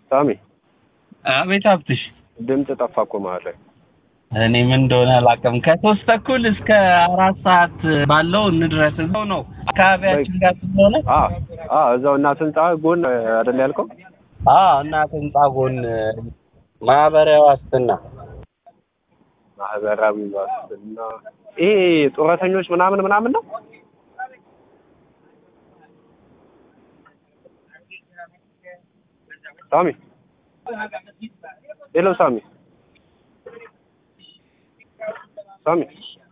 ሳሚ አቤት ሀብትሽ፣ ድምፅ ጠፋ እኮ መሀል ላይ። እኔ ምን እንደሆነ አላውቅም። ከሶስት ተኩል እስከ አራት ሰዓት ባለው እንድረስ እዛው ነው አካባቢያችን ጋር ስለሆነ አ አ እዛው እናት ህንጻ ጎን አይደል ያልከው? አ እናት ህንጻ ጎን ማህበራዊ ዋስትና ማህበራዊ ዋስትና ይሄ ጡረተኞች ምናምን ምናምን ነው። ሳሚ ሄሎ፣ ሳሚ ሳሚ